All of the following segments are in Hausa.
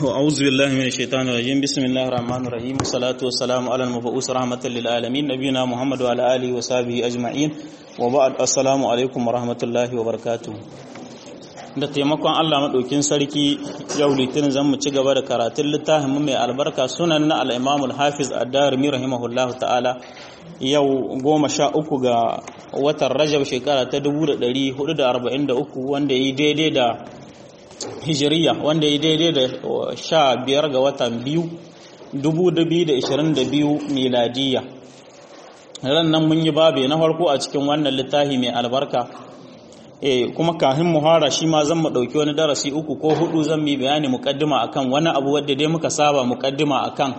أعوذ بالله من الشيطان الرجيم بسم الله الرحمن الرحيم والصلاة والسلام على المبعوث رحمة للعالمين نبينا محمد وعلى آله وصحبه أجمعين وبعد السلام عليكم ورحمة الله وبركاته da taimakon Allah maɗaukin sarki yau litinin zan mu ci gaba da karatun littafin mai albarka sunan na al-Imam al-Hafiz ad-Darimi rahimahullahu ta'ala yau goma sha uku ga watan Rajab shekara ta 1443 wanda yi daidai da hijiriya wanda yi daidai da sha biyar ga watan biyu 2022 miladiya ran nan mun yi babe na farko a cikin wannan littafi mai albarka eh kuma kafin muhara shi ma zan mu dauki wani darasi uku ko hudu zan yi bayani muqaddima akan wani abu wanda dai muka saba muqaddima akan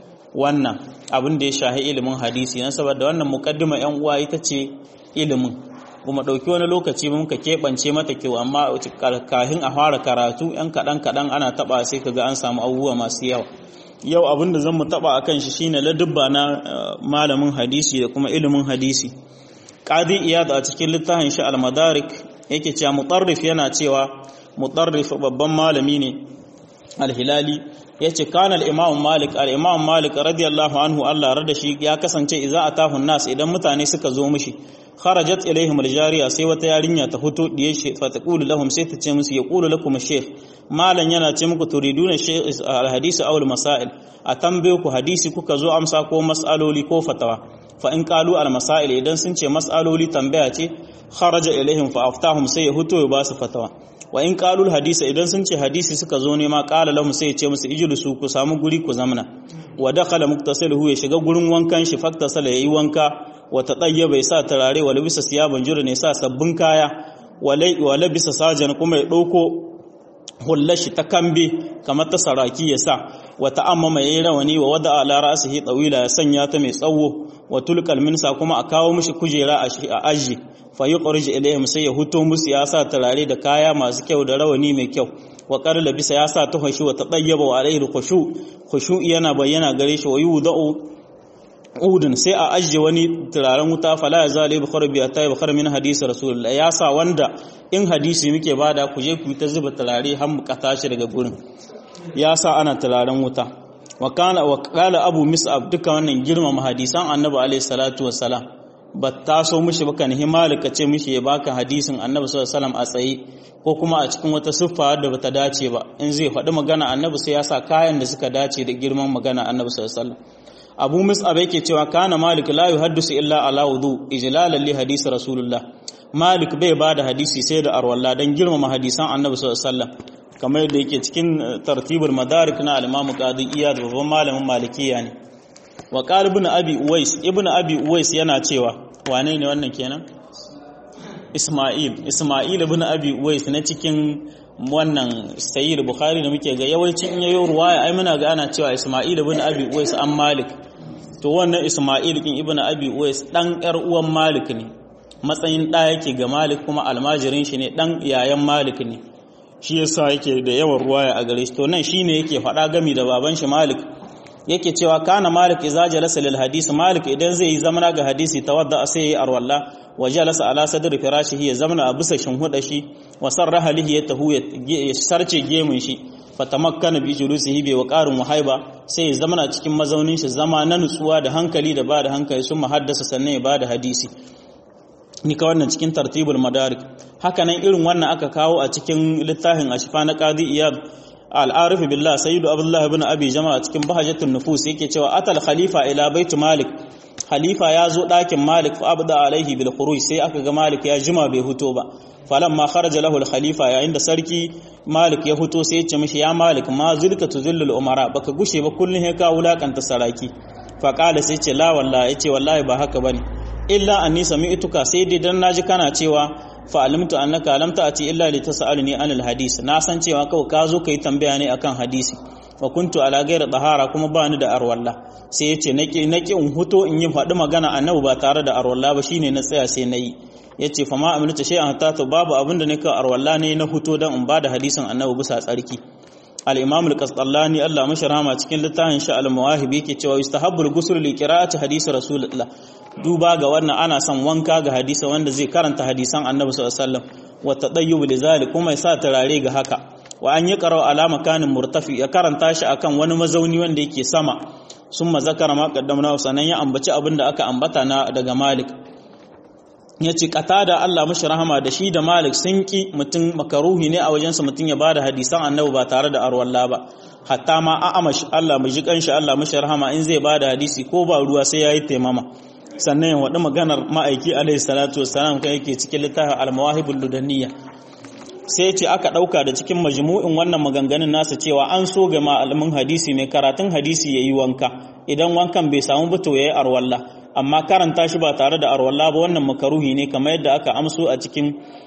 wannan abin da ya shahi ilimin hadisi dan saboda wannan muqaddima yan uwa ita ce ilimin kuma dauki wani lokaci muka keɓance mata kyau amma kafin a fara karatu yan kaɗan kaɗan ana taɓa sai kaga an samu abubuwa masu yawa yau abin da zan mu taɓa akan shi shine ladubba na malamin hadisi da kuma ilimin hadisi qadi iyad a cikin littafin shi al-madarik yake cewa mutarrif yana cewa mutarrif babban malami ne al-hilali yace kana al-imam malik al-imam malik radiyallahu anhu Allah rada shi ya kasance idza atahu nas idan mutane suka zo mishi kharajat ilaihim al-jariya sai wata yarinya ta fito diye shi fa taqulu lahum sai ta ce musu yaqulu lakum shaykh malan yana ce muku turiduna shaykh al-hadisi aw al-masail a tambaye ku hadisi kuka zo amsa ko mas'aloli ko fatawa fa in qalu al-masail idan sun ce mas'aloli tambaya ce kharaja ilaihim fa aftahum sai ya huto ya ba su fatawa wa in qalu al-hadisa idan sun ce hadisi suka zo ne ma qala lahum sai ya ce musu ijlisu ku samu guri ku zamna wa dakhala muktasiluhu ya shiga gurin wankan shi faktasala yayi wanka wa tadayyaba ya sa turare wa labisa siyaban jura ne sa sabbin kaya wa labisa sajan kuma ya dauko hullashi ta kambe kamar ta saraki ya sa wa ta'ammama yayi rawani wa wada ala ra'sihi tawila ya sanya ta mai tsawo wa tulqal minsa kuma a kawo mishi kujera a aji fa yuqrij ilayhim sai ya huto musu ya sa turare da kaya masu kyau da rawani mai kyau wa qar labisa ya sa tuhashi wa tadayyaba wa alayhi khushu khushu yana bayyana gare shi wa yudau udun sai a ajiye wani turaren wuta fala ya zale bukhari biya ta yi bukhari min hadisi rasulullah ya sa wanda in hadisi muke bada ku je ku ta zuba turare har mu kata shi daga gurin ya sa ana turaren wuta wa kana wa qala abu mis'ab duka wannan girmama hadisan annabi alaihi salatu wassalam ba ta so mishi baka ni himalika ce mishi ya baka hadisin annabi sallallahu alaihi wasallam a tsaye ko kuma a cikin wata siffa da bata dace ba in zai faɗi magana annabi sai ya sa kayan da suka dace da girman magana annabi sallallahu alaihi wasallam abu mus'ab yake cewa kana malik la yuhaddisu illa ala wudu ijlalan li hadisi rasulullah malik bai bada hadisi sai da arwalla dan girmama hadisan annabi sallallahu alaihi wasallam kamar yadda yake cikin tartibul madarik na al-imam qadi iyad babban malamin malikiya ne wa qala ibn abi uwais ibn abi uwais yana cewa wane ne wannan kenan isma'il isma'il ibn abi uwais na cikin wannan sayyid bukhari da muke ga yawancin in yayo ruwaya ai muna ga ana cewa isma'il ibn abi uwais an malik to wannan Ismail kin Ibn Abi Uwais dan ƴar uwan Malik ne matsayin da yake ga Malik kuma almajirin shi ne dan yayan Malik ne shi yasa yake da yawan ruwaya a gare shi to nan shine yake faɗa gami da baban shi Malik yake cewa kana Malik idza jalasa lil hadisi Malik idan zai yi zamana ga hadisi tawadda sai yayi arwalla wa jalasa ala sadri firashihi ya zamana a bisa shinhuda shi wa sarraha lihi ya tahu ya sarce gemun shi fatamakkana bi julusihi bi waqarin wahaiba sai ya zama cikin mazaunin shi zama na nutsuwa da hankali da bada hankali sun muhaddasa sannan ya bada hadisi ni ka wannan cikin tartibul madarik haka nan irin wannan aka kawo a cikin littafin ashfa na qadi iyad al-arif billah sayyidu abdullah ibn abi jama'a cikin bahajatun nufus yake cewa atal khalifa ila bait malik khalifa ya zo ɗakin malik fa abda alaihi bil khuruj sai aka ga malik ya jima bai huto ba falamma kharaja lahu al khalifa yayin da sarki malik ya huto sai ya ce mishi ya malik ma zulka tuzillul umara baka gushe ba kullun he ka wulakanta saraki fa qala sai ce la wallahi yace wallahi ba haka bane illa anni sami'tuka sai dai dan naji kana cewa fa alimtu annaka lam ta'ti illa li tas'aluni anil hadis na san cewa kawai ka zo kai tambaya ne akan hadisi wa kuntu ala ghairi tahara kuma ba ni da arwalla sai yace naki naki in huto in yi faɗi magana annabi ba tare da arwalla ba shine na tsaya sai nayi yace fa ma amilta shay'an hatta to babu abin da nake arwalla ne na huto dan in bada hadisin annabi bisa tsarki al-imam al-qasdallani Allah mashi rahama cikin littafin sha al-mawahib yake cewa yustahabbu al-ghusl li qira'ati hadisi rasulullah duba ga wannan ana son wanka ga hadisi wanda zai karanta hadisan annabi sallallahu alaihi wasallam wa tadayyub li zalik kuma yasa turare ga haka wa an yi qara'u ala makanin murtafi ya karanta shi akan wani mazauni wanda yake sama summa zakara ma qaddamna sanan ya ambaci abin da aka ambata na daga Malik ya ce da Allah mashi rahama da shi da Malik sun ki mutum makaruhi ne a wajensa mutum ya bada hadisan annabi ba tare da arwalla ba hatta ma a amash Allah mu ji kanshi Allah mashi rahama in zai bada hadisi ko ba ruwa sai yayi taimama sannan ya wadi maganar ma'aiki alaihi salatu wassalam kai yake cikin littafin al-mawahibul ludaniyya sai ce aka dauka da cikin majmu'in wannan maganganun nasa cewa an so ga malamin hadisi mai karatun hadisi yayi wanka idan wankan bai samu ba to yayi arwalla amma karanta shi ba tare da arwalla ba wannan makaruhi ne kamar yadda aka amso a cikin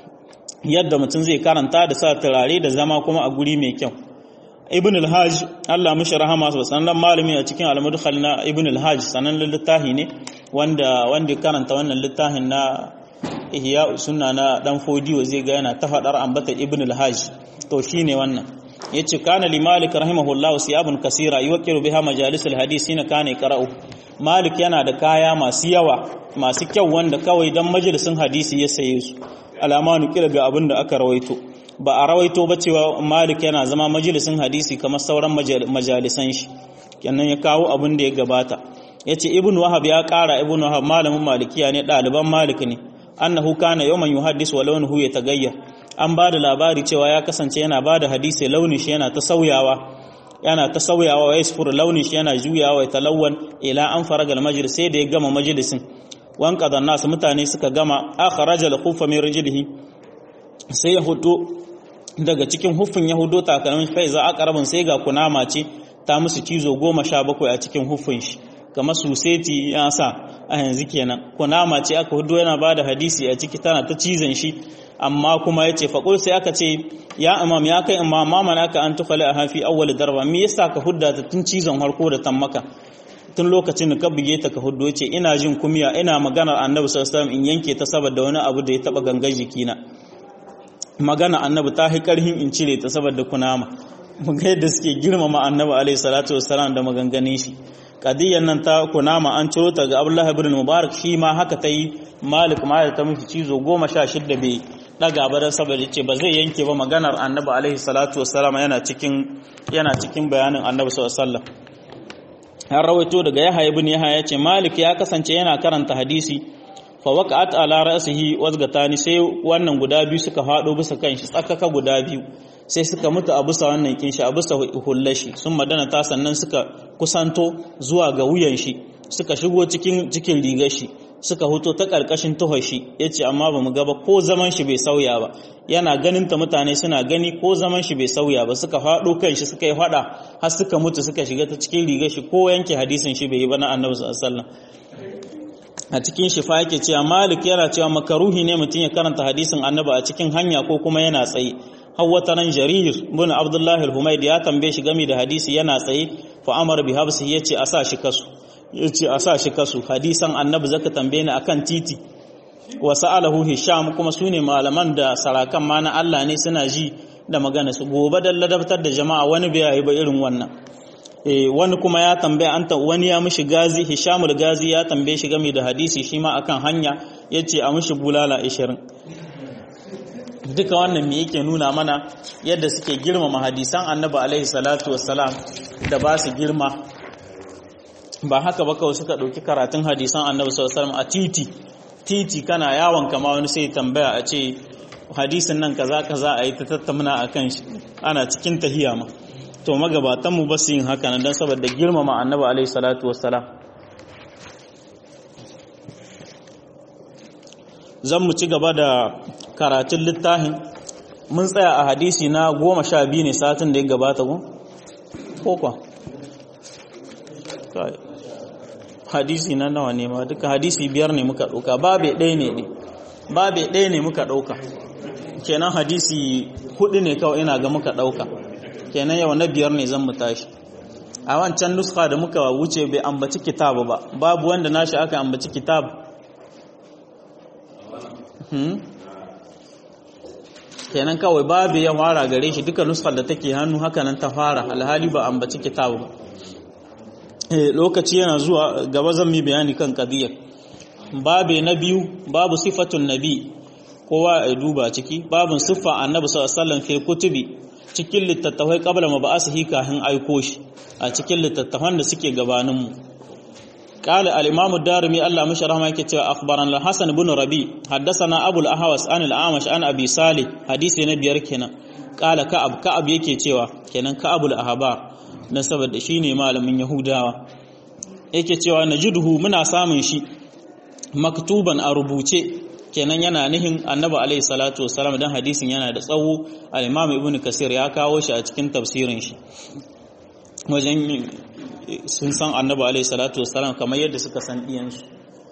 yadda mutum zai karanta da sa turare da zama kuma a guri mai kyau ibn al-hajj Allah mishi rahama sanan malami a cikin al-mudkhal na ibn al-hajj sanan littafi ne wanda wanda karanta wannan littafin na ihya sunna na dan fodiyo zai ga yana ta fadar ambata ibn al-hajj to shine wannan yace kana li malik rahimahullahu siyabun kasira yuqiru biha majalis al-hadith sina kana qara'u malik yana da kaya masu yawa masu kyau wanda kawai dan majalisin hadisi ya saye su alama nukila ga abin da aka rawaito ba a rawaito ba cewa malik yana zama majalisin hadisi kamar sauran majalisan shi kenan ya kawo abin da ya gabata ya ce ibn wahab ya kara ibn wahab malamin malikiya ne ɗaliban malik ne annahu kana yawman yuhaddis wa launuhu ya tagayyar an ba da labari cewa ya kasance yana ba da hadisi launin shi yana ta sauyawa yana ta sauyawa wa yasfur launin shi yana juyawa ya talawwan ila an faragal majlis sai da ya gama majalisin wan qadan nas mutane suka gama akhraja al-khuffa min rijlihi sai ya hudo daga cikin huffin ya hudo takalmin fa iza aqrabun sai ga kunama ce ta musu cizo goma sha bakwai a cikin huffin shi kamar suseti ya sa a yanzu kenan kunama ce aka hudo yana bada hadisi a ciki tana ta cizon shi amma kuma yace faqul sai aka ce ya imam ya kai imam ma manaka an tukhala a hafi awwal darba me yasa ka hudda ta tun cizon harko da tammaka tun lokacin da ka buge ta ka huddo yace ina jin kumiya ina maganar annabi sallallahu alaihi wasallam in yanke ta saboda wani abu da ya taba gangar jikina magana annabi ta hi karhin in cire ta saboda kunama mun ga yadda suke girmama annabi alaihi salatu wassalam da maganganun shi kadiyan nan ta kunama an ciro ta ga Abdullah ibn Mubarak shi ma haka ta yi Malik ma ta miki cizo goma sha shidda bai daga ba saboda ce ba zai yanke ba maganar annabi alaihi salatu wassalam yana cikin yana cikin bayanin annabi sallallahu alaihi wasallam har rawaito daga Yahya ibn Yahya yace Malik ya kasance yana karanta hadisi fa waqa'at ala ra'sihi wazgatani sai wannan guda biyu suka fado bisa kanshi tsakaka guda biyu sai suka mutu a bisa wannan kinshi a bisa hullashi sun madana ta sannan suka kusanto zuwa ga wuyan shi suka shigo cikin cikin rigar shi suka hoto ta karkashin tuhar shi yace amma bamu ga ba ko zaman shi bai sauya ba yana ganin ta mutane suna gani ko zaman shi bai sauya ba suka fado kanshi suka yi fada har suka mutu suka shiga ta cikin rigar shi ko yanke hadisin shi bai yi ba na annabi sallallahu alaihi wasallam a cikin shifa yake cewa malik yana cewa makaruhi ne mutum ya karanta hadisin annabi a cikin hanya ko kuma yana tsaye hawwata nan jarir bin abdullahi al-humaid ya tambaye shi game da hadisi yana tsaye fa amar bi habsi yace a sa shi kasu yace a sa shi kasu hadisan annabi zaka tambaye ni akan titi wa sa'alahu hisham kuma sune malaman da sarakan ma na Allah ne suna ji da magana su gobe da ladabtar da jama'a wani bai yi ba irin wannan wani kuma ya tambaya an ta wani ya mishi gazi hishamul gazi ya tambaye shi game da hadisi shi ma akan hanya yace a mishi bulala 20 duka wannan me yake nuna mana yadda suke girmama hadisan annabi alaihi salatu wassalam da ba su girma ba haka ba kawai suka ɗauki karatun hadisan annabi sallallahu alaihi wasallam a titi titi kana yawon kama wani sai tambaya a ce hadisin nan kaza kaza a yi ta tattauna akan shi ana cikin tahiya ma to magabatan mu ba su yin haka nan don saboda girmama annabi alaihi salatu wassalam zan mu ci gaba da karatun littafin mun tsaya a hadisi na goma sha biyu ne satin da ya gabata ko? kokwa hadisi na nawa ne ma duka hadisi biyar ne muka ɗauka babe ɗaya ne ne babe ɗaya ne muka ɗauka kenan hadisi hudu ne kawai ina ga muka ɗauka kenan yau na biyar ne zan mu tashi a wancan nuska da muka wuce bai ambaci kitabu ba babu wanda nashi aka ambaci kitabu kenan kawai babu ya fara gare shi duka nuskar da take hannu haka nan ta fara alhali ba ambaci kitabu ba lokaci yana zuwa gaba zan mi bayani kan kadiyar babe na biyu babu sifatun nabi kowa ya duba ciki babun siffa annabi sallallahu alaihi wasallam fi kutubi cikin littattafai qabla mab'asihi kahin aiko shi a cikin littattafan da suke gabanin mu قال الإمام الدارمي الله مش رحمه كتير أخبرنا الحسن بن ربي حدثنا أبو الأهوس عن الأعمش عن أبي صالح حديث نبي ركنا قال كعب كعب yake cewa kenan ka'abul ahbar na saboda shine malamin yahudawa yake cewa najiduhu muna samun shi maktuban a rubuce kenan yana nihin annabi alaihi salatu wassalam dan hadisin yana da tsawo al-imam ibnu kasir ya kawo shi a cikin tafsirin shi wajen sun san annabi alaihi salatu wassalam kamar yadda suka san diyansu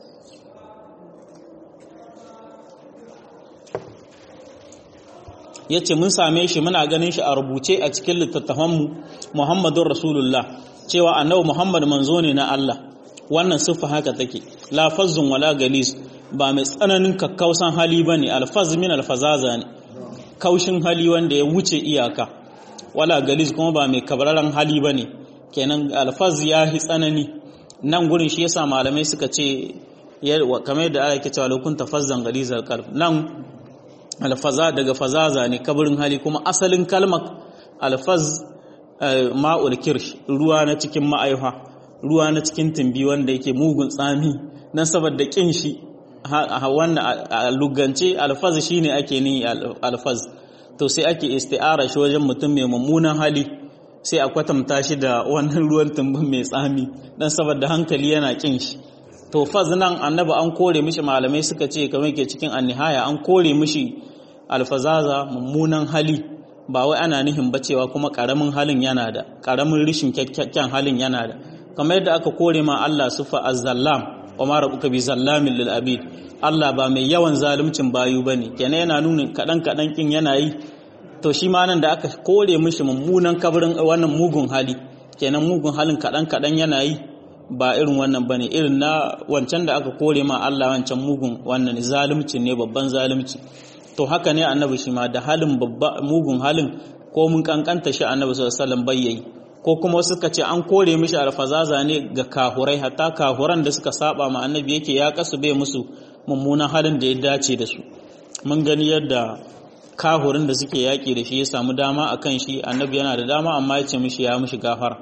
ya ce mun same shi muna ganin shi a rubuce a cikin littattafanmu muhammadun rasulullah cewa annabi muhammad manzo ne na Allah wannan siffa haka take lafazzun wala galis ba mai tsananin kakkausan hali bane alfaz min alfazaza ne kaushin hali wanda ya wuce iyaka wala galis kuma ba mai kabraran hali bane kenan alfaz ya hi tsanani nan gurin shi yasa malamai suka ce kamar yadda ake cewa lokun tafazzan galizal qalb nan alfaza daga fazaza ne kabarin hali kuma asalin kalmar alfaz ma'ul kirsh ruwa na cikin ma'aifa ruwa na cikin tumbi wanda yake mugun tsami nan saboda kin shi wannan a lugance alfaz shine ake ni alfaz to sai ake isti'ara shi wajen mutum mai mummunan hali sai a kwatanta shi da wannan ruwan tumbin mai tsami dan saboda hankali yana kin shi to faz nan annabi an kore mishi malamai suka ce kamar ke cikin annihaya an kore mishi alfazaza mummunan hali ba wai ana nihin bacewa kuma karamin halin yana da karamin rishin kyakkyan halin yana da kamar yadda aka kore ma Allah sufa az-zallam wa ma rabbuka bi zallamin lil abid Allah ba mai yawan zaluncin bayu bane kenan yana nuna kadan kadan kin yana yi to shi ma nan da aka kore mishi mummunan kabarin wannan mugun hali kenan mugun halin kadan kadan yana yi ba irin wannan bane irin na wancan da aka kore ma Allah wancan mugun wannan zalunci ne babban zalunci to haka ne annabi shi ma da halin babba mugun halin ko mun kankanta shi annabi sallallahu alaihi wasallam bayyayi ko kuma suka ce an kore mishi alfazaza ne ga kahurai hatta kahuran da suka saba ma annabi yake ya kasu bai musu mummunan halin da ya dace da su mun gani yadda kahurin da suke yaƙi da shi ya samu dama akan shi annabi yana da dama amma ya ce mishi ya mishi gafara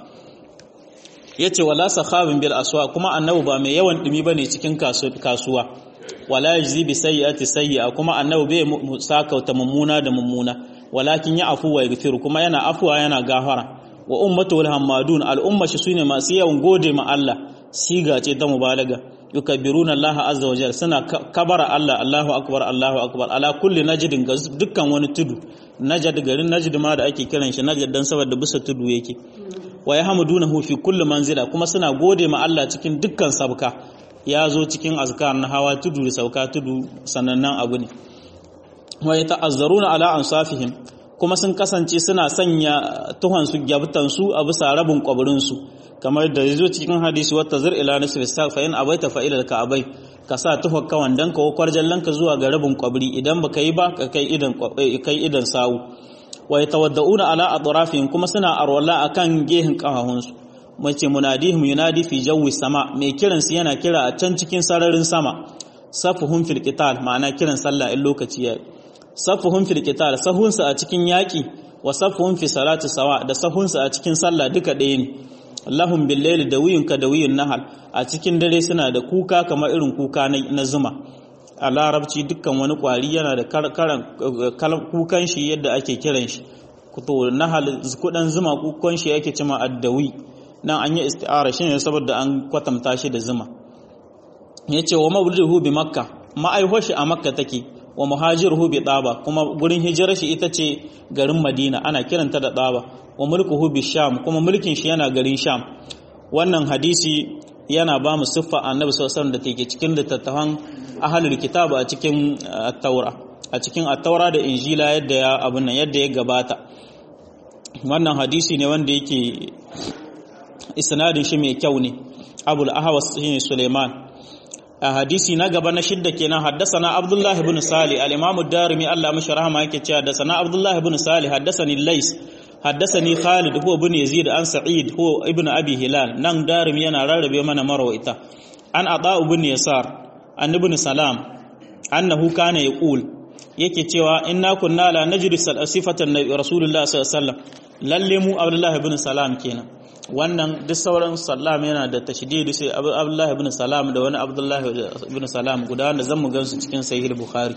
ya ce wala sakhabin bil aswa kuma annabi ba mai yawan dumi bane cikin kasuwa wala yajzi bi sayyi'ati sayyi'a kuma annabi bai sakauta mummuna da mummuna walakin ya afu wa yaghfir kuma yana afuwa yana gafara wa ummatul hamadun al umma shi sune masu yawan gode ma Allah siga ce ta mubalaga yukabbiruna Allah azza wa jalla suna kabara Allah Allahu akbar Allahu akbar ala kulli najdin ga dukkan wani tudu najd garin najd ma da ake kiran shi najd dan saboda bisa tudu yake wa yahmudunahu fi kulli manzila kuma suna gode ma Allah cikin dukkan sabka ya zo cikin azkar na hawa tudu da sauka tudu sanannan abu ne wa yata'azzaruna ala ansafihim kuma sun kasance suna sanya tuhon su gyabtan su a bisa rabin kwaburin su kamar da yazo cikin hadisi wata zir ila nisfi sa fa in abaita fa ila ka'abai ka sa tuhon kawan dan ka kwarjallan ka zuwa ga rabin kwabri idan baka yi ba ka kai idan kai idan sawu wa yatawadda'una ala atrafihim kuma suna arwala akan gehin kafahunsu mace munadihim yunadi fi jawi sama mai kiran su yana kira a can cikin sararin sama safuhum fil qital ma'ana kiran sallah in lokaci yayi safuhum fil qital sahunsa a cikin yaki wa safuhum fi salati sawa da sahunsa a cikin sallah duka ɗaya ne lahum bil layli dawiyun ka dawiyun nahal a cikin dare suna da kuka kamar irin kuka na zuma a larabci dukkan wani kwari yana da karan kukan shi yadda ake kiran shi to nahal kudan zuma kukan shi yake cima addawi nan an yi isti'ara shine saboda an kwatanta shi da zuma yace wa mawliduhu bi makka ma'aihwar shi a makka take wa muhajiruhu bi daba kuma gurin hijirar shi ita ce garin madina ana kiranta da daba wa mulkuhu bi sham kuma mulkin shi yana garin sham wannan hadisi yana ba mu siffa annabi sallallahu alaihi da take cikin littattafan ahlul kitab a cikin at-taura a cikin at-taura da injila yadda ya abun nan yadda ya gabata wannan hadisi ne wanda yake isnadin shi mai kyau ne abul ahwas shine suleiman a hadisi na gaba na shidda kenan haddasana abdullahi ibn sali al-imam ad-darimi Allah mashi rahama yake cewa haddasana abdullahi ibn sali haddasani lays haddasani khalid huwa ibn yazid an sa'id huwa ibn abi hilal nan darimi yana rarrabe mana marwaita an ata ibn yasar an ibn salam annahu kana yaqul yake cewa inna kunna la najri sifatan rasulullah sallallahu alaihi wasallam lalle mu abdullah ibn salam kenan wannan duk sauran salam yana da tashdidi sai abdullah ibn salam da wani abdullah ibn salam guda wanda zan mu gansu cikin sahih bukhari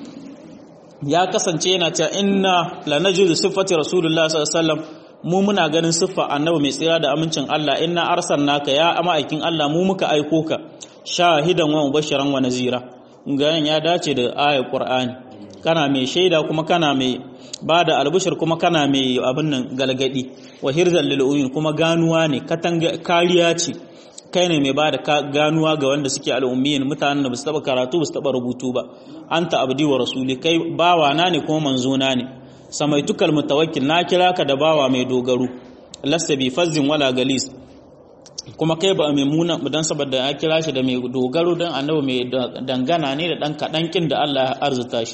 ya kasance yana cewa inna la najri sifati rasulullah sallallahu alaihi wasallam mu muna ganin siffa annabi mai tsira da amincin Allah inna arsalnaka ya ma'aikin Allah mu muka aiko ka shahidan wa mubashiran wa nazira ganin ya dace da ayar qur'ani kana mai shaida kuma kana mai bada albushir kuma kana mai abin nan galgadi wa hirzal lil uyun kuma ganuwa ne katanga kariya ce kai ne mai bada ganuwa ga wanda suke al'ummiyin mutanen da ba su taba karatu ba su taba rubutu ba anta abdi wa rasuli kai bawa na ne kuma manzo na ne samaitukal mutawakkil na kira ka da bawa mai dogaro lasta bi fazzin wala galis kuma kai ba mai muna dan saboda ya kira shi da mai dogaro dan annabi mai dangana ne da dan kadan kin da Allah ya arzuta shi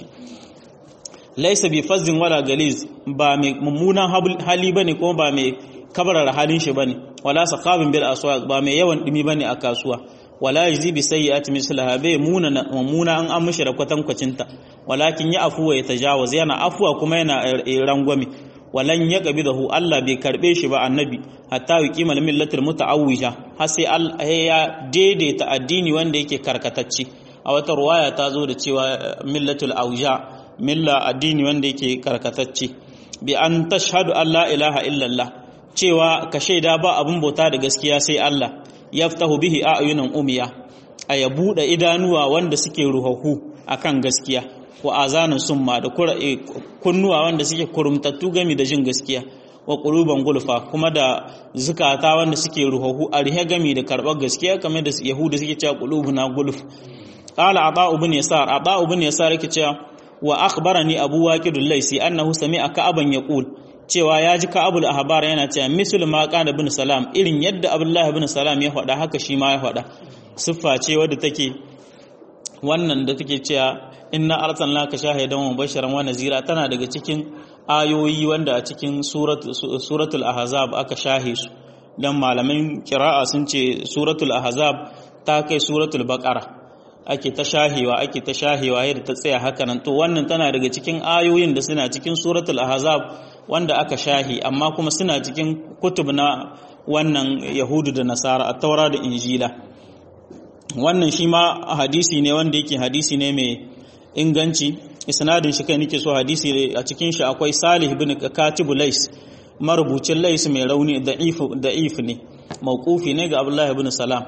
laisa bi fazzin wala galis ba mai mummunan hali bane kuma ba mai kabarar halin shi bane wala saqabin bil aswaq ba mai yawan dumi bane a kasuwa wala yajzi bi sayyi'ati mislaha bai muna mummuna an an mishi da kwatankwacinta walakin ya afuwa ya tajawaz yana afuwa kuma yana rangwame walan ya qabidahu Allah bai karbe shi ba annabi hatta yuqima millatul muta'awwija har sai Allah ya daidaita addini wanda yake karkatacce a wata ruwaya ta zo da cewa millatul auja milla addini wanda yake karkatacce bi an tashhadu an la ilaha illallah cewa ka shaida ba abin bauta da gaskiya sai Allah yaftahu bihi a'yunan umiya a ya buɗe idanuwa wanda suke ruhahu akan gaskiya wa azanin summa da kunnuwa wanda suke kurumtattu gami da jin gaskiya wa quluban gulfa kuma da zukata wanda suke ruhahu a rihe gami da karɓar gaskiya kamar da yahuda suke cewa qulubuna gulf qala aba ibn yasar aba ibn yasar yake cewa wa akhbarani abu waqidul laisi annahu sami'a ka'aban yaqul cewa ya ji ka'abul ahbar yana cewa misal ma qala ibn salam irin yadda abdullahi ibn salam ya faɗa haka shi ma ya faɗa siffa ce wadda take wannan da take cewa inna arsalnaka shahidan wa bashiran wa nazira tana daga cikin ayoyi wanda a cikin suratul ahzab aka shahe su dan malamin kira'a sun ce suratul ahzab ta kai suratul baqara ake ta shahewa ake ta shahewa yadda ta tsaya haka nan to wannan tana daga cikin ayoyin da suna cikin suratul ahzab wanda aka shahi amma kuma suna cikin kutub na wannan yahudu da nasara a taura da injila wannan shi ma hadisi ne wanda yake hadisi ne mai inganci isnadin shi kai nake so hadisi a cikin shi akwai salih ibn katibu lais marubucin lais mai rauni da'if da'if ne mauqufi ne ga abdullahi ibn salam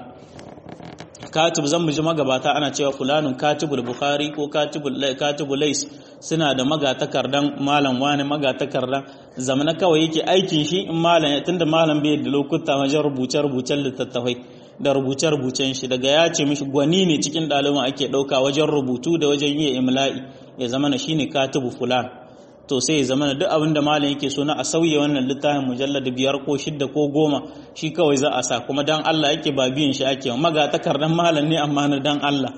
katib zan mu ji magabata ana cewa fulanun katibul bukhari ko katibul katibul lais suna da magatakardan malam wani magatakardan zamana kawai yake aikin shi in malam tunda malam bai da lokuta wajen rubuce rubucen littattafai da rubuce rubucen shi daga ya ce mishi gwani ne cikin ɗaliban ake ɗauka wajen rubutu da wajen yi imla'i ya zama na shine katibu fulan to sai ya zama duk abin da malam yake so na a sauya wannan littafin mujallar da biyar ko shidda ko goma shi kawai za a sa kuma dan Allah yake ba biyan shi ake maga takardan malam ne amma na dan Allah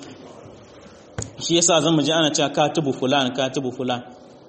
shi yasa zan mu ji ana cewa katibu fulan katibu fulan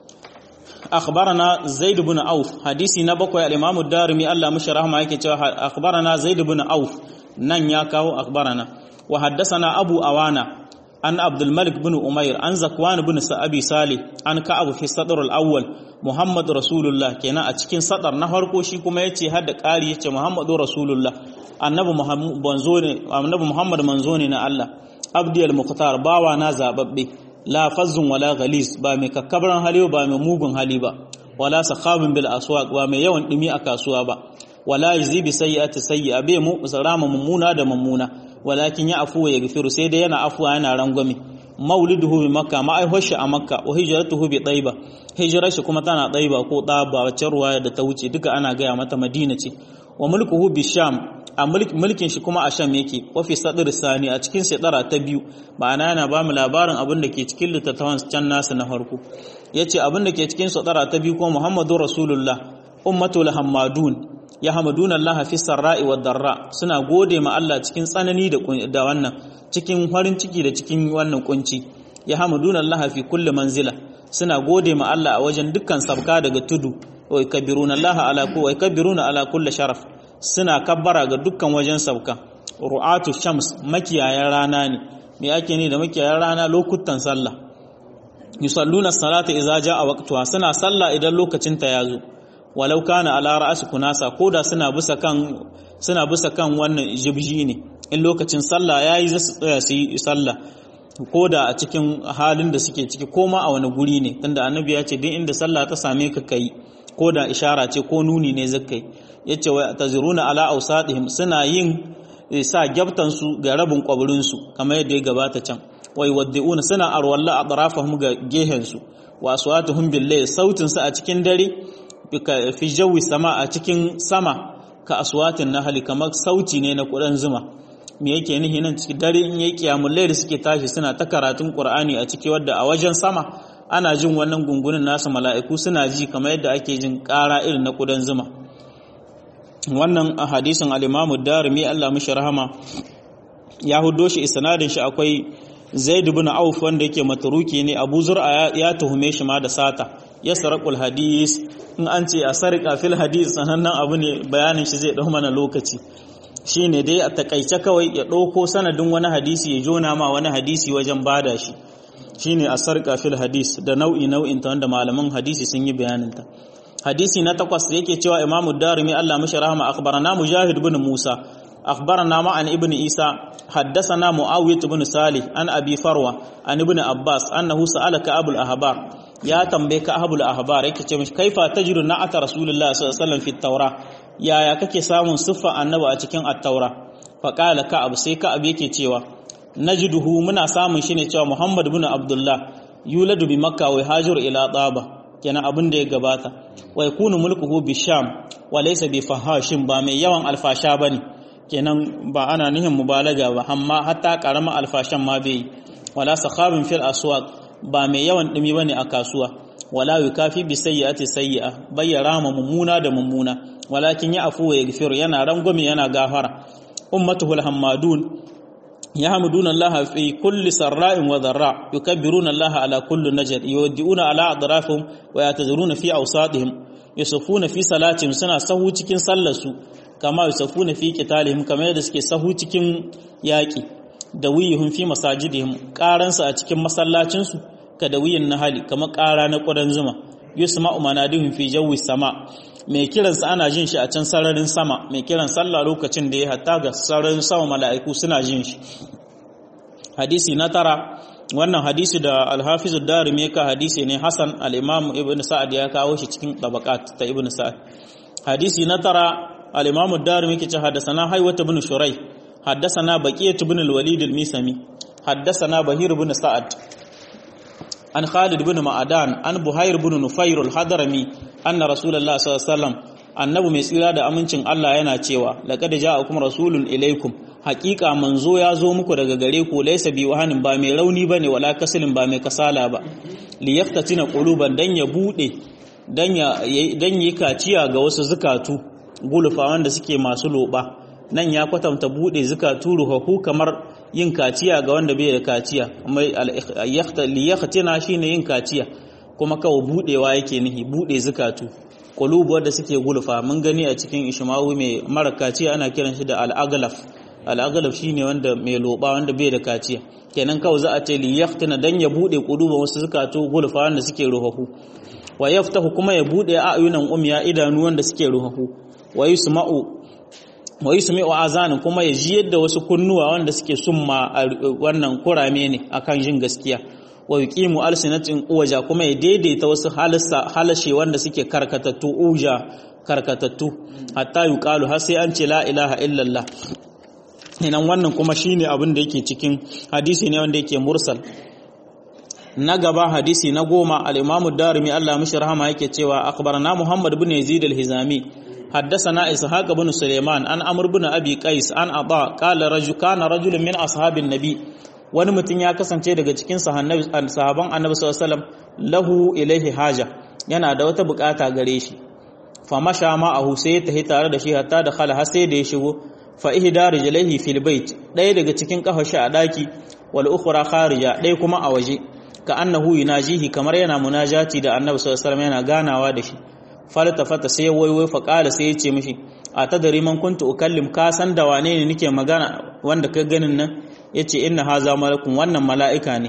akhbarana zaid ibn auf hadisi na bakwai al-imam ad-darimi Allah mushi rahma yake cewa akhbarana zaid ibn auf nan ya kawo akhbarana wa haddathana abu awana an abdul malik bin umair an zakwan bin sa'abi salih an ka'ab fi sadr al-awwal muhammad rasulullah kenan a cikin sadar na farko shi kuma yace har da ƙari yace muhammadu rasulullah annabi muhammad manzo ne annabi muhammad manzo ne na Allah abdi al-muqtar bawa na zababbe la fazzun wala ghalis ba mai kakkabaran hali ba mai mugun hali ba wala sakhabin bil aswaq ba mai yawan dumi a kasuwa ba wala yuzi bi sayyi'ati sayyi'a bai mu sarama mummuna da mummuna walakin ya afuwa ya gafiru sai dai yana afuwa yana rangwame mauliduhu bi makka ma'aihoshi a makka wa hijratuhu bi taiba hijirar shi kuma tana taiba ko ɗaba wacce ruwaya da ta wuce duka ana gaya mata madina ce wa mulkuhu bi sham a mulkin shi kuma a sham yake wa fi sadr sani a cikin shekara ta biyu ma'ana yana ba mu labarin abin da ke cikin littattafan can nasu na farko yace abin da ke cikin shekara ta biyu ko muhammadu rasulullah ummatul hammadun ya hamaduna Allah fi sarra'i wa darra suna gode ma Allah cikin tsanani da wannan cikin farin ciki da cikin wannan kunci ya hamaduna Allah fi kulli manzila suna gode ma Allah a wajen dukkan sabka daga tudu wa yakbiruna Allah ala ku wa yakbiruna ala kulli sharaf suna kabbara ga dukkan wajen sabka ru'atu shams makiyayan rana ne me ake ne da makiyayan rana lokutan sallah yusalluna salata idza jaa waqtuha suna sallah idan lokacin ta yazo walau kana ala ra'si kunasa koda suna bisa kan suna bisa kan wannan jibji ne in lokacin sallah yayi za su tsaya su yi sallah koda a cikin halin da suke ciki koma a wani guri ne tunda annabi ya ce duk inda sallah ta same ka kai koda ishara ce ko nuni ne zakai yace wa taziruna ala awsadihim suna yin sa gyabtan su ga rabin kwaburin su kamar yadda ya gabata can wai waddi'una suna arwalla a tarafahum ga gehen su wa aswatuhum billayl sautin su a cikin dare fi jawi sama a cikin sama ka aswatin nahli kamar sauti ne na kudan zuma me yake nihi nan cikin dare in yayi kiyamul layl suke tashi suna ta karatun qur'ani a ciki wadda a wajen sama ana jin wannan gungunin nasu mala'iku suna ji kamar yadda ake jin ƙara irin na kudan zuma wannan a hadisin al-imamu darimi Allah mishi rahama ya hudo shi isnadin shi akwai zaid ibn auf wanda yake matruki ne abu zur'a ya tuhume shi ma da sata ya sarakul hadis in an ce a sarika fil hadis sanannen abu ne bayanin shi zai dau mana lokaci shine dai a takaice kawai ya ɗauko sanadin wani hadisi ya jona ma wani hadisi wajen bada shi shine a sarka fil hadis da nau'i nau'in ta wanda malaman hadisi sun yi bayanin ta hadisi na takwas yake cewa imamu darimi Allah mishi rahama akhbarana mujahid ibn musa akhbarana ma an ibn isa haddathana muawiyah ibn salih an abi farwa an ibn abbas annahu sa'alaka abul ahbar ya tambaye ka abul ahbar yake ce mishi kaifa tajru na'ata rasulullah sallallahu alaihi wasallam fi tawra yaya kake samun siffa annabi a cikin at-taura fa qala ka'ab sai ka'ab yake cewa najiduhu muna samun shi ne cewa muhammad ibn abdullah yuladu bi makka wa hajiru ila taba kenan abin da ya gabata wa yakunu mulkuhu bi sham wa laysa bi fahashin ba mai yawan alfasha bane kenan ba ana nihin mubalaga ba amma hatta karama alfashan ma bai wala sakhabin fil aswaq ba mai yawan dumi bane a kasuwa wala yukafi bi sayyi'ati sayyi'a bayyara ma mummuna da mummuna walakin ya afu wa yaghfiru yana rangwame yana gafara ummatuhul hammadun يحمدون الله في كل سراء وضراء يكبرون الله على كل نجد يودئون على أضرافهم ويعتذرون في أوساطهم يصفون في صلاتهم سنة سهو cikin sallarsu kama yusafuna fi qitalihim kamar yadda suke sahu cikin yaki da wiyihum fi masajidihim qaransu a cikin masallacin su ka da wiyin nahali kamar qara na ƙudan zuma yusma'u manadihum fi jawi sama mai kiransa ana jin shi a can sararin sama mai kiran sallah lokacin da ya hatta ga sararin sama mala'iku suna jin shi hadisi na tara wannan hadisi da alhafizu darimi ka hadisi ne hasan al-imam ibn sa'ad ya kawo shi cikin tabaqat ta ibn sa'ad hadisi na tara al-imam darimi ke ce haddathana haywat ibn shurai haddathana baqiyat ibn al-walid al-misami haddathana bahir ibn sa'ad an Khalid bin Ma'adan an Buhair bin Nufair al-Hadrami anna Rasulullah sallallahu alaihi wasallam annabi mai tsira da amincin Allah yana cewa laqad ja'akum rasulun ilaikum haqiqa manzo ya zo muku daga gare ku laysa bi wahanin ba mai rauni bane wala kasilin ba mai kasala ba li yaftatina quluban dan ya bude dan ya dan yi kaciya ga wasu zukatu gulufa wanda suke masu loba nan ya kwatanta bude zukatu ruhahu kamar yin kaciya ga wanda bai da kaciya mai liyakhtina shine yin kaciya kuma kawo budewa yake nihi bude zukatu qulubu wanda suke gulfa mun gani a cikin ishmawi mai mara kaciya ana kiran shi da al-aghlaf al-aghlaf shine wanda mai loba wanda bai da kaciya kenan kawo za a ce liyakhtina dan ya bude qulubu wasu zukatu gulfa wanda suke ruhahu wa yaftahu kuma ya bude ayunan umya idanu wanda suke ruhahu wa yusma'u wa yusmi'u azanin kuma ya ji yadda wasu kunnuwa wanda suke summa wannan kurame ne akan jin gaskiya wa yuqimu alsinatin uwaja kuma ya daidaita wasu halassa halashe wanda suke karkatattu uja karkatattu hatta yuqalu har sai an ce la ilaha illallah inan wannan kuma shine abin da yake cikin hadisi ne wanda yake mursal na gaba hadisi na goma al-imamu darimi Allah mishi rahama yake cewa akhbarana muhammad ibn yazid al-hizami حدثنا إسحاق بن سليمان عن عمرو بن أبي قيس عن عطاء قال رجل كان رجل من أصحاب النبي wani mutum ya kasance daga cikin sahaban annabi sallallahu alaihi wasallam lahu ilaihi haja yana da wata bukata gare shi fa masha ma'ahu sai ya tahi tare da shi hatta da khala har sai da ya shigo fa ihda rijlaihi fil bait ɗaya daga cikin kafashi a daki wal ukhra kharija ɗaya kuma a waje ka annahu yunajihi kamar yana munajati da annabi sallallahu alaihi wasallam yana ganawa da shi faltafata sai waiwai fa qala sai ya ce mishi a tadari man kuntu ukallim ka san da wane ne nake magana wanda ka ganin nan yace inna haza malakun wannan mala'ika ne